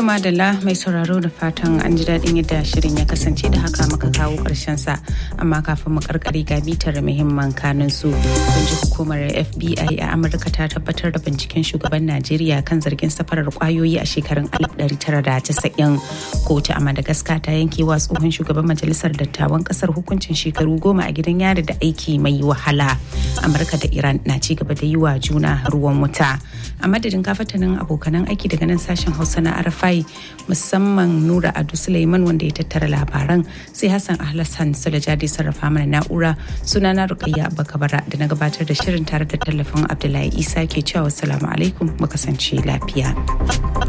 madalla mai sauraro da fatan an ji daɗin yadda shirin ya kasance da haka muka kawo ƙarshen sa amma kafin mu karkare ga bitar muhimman kanun su kun ji hukumar FBI a Amurka ta tabbatar da binciken shugaban Najeriya kan zargin safarar kwayoyi a shekarun 1990 kotu a Madagascar ta yanke wa tsohon shugaban majalisar dattawan kasar hukuncin shekaru goma a gidan yari da aiki mai wahala Amurka da Iran na ci gaba da yi wa juna ruwan wuta a madadin kafatanin abokanan aiki daga nan sashen Hausa na Arafai musamman Nura Adu Suleiman wanda ya tattara labaran sai Hassan Ahlassan Sulajadi sarrafa mana na'ura sunana Rukayya Abubakar da na gabatar da shirin tare da tallafin Abdullahi Isa ke cewa wassalamu alaikum mu kasance lafiya.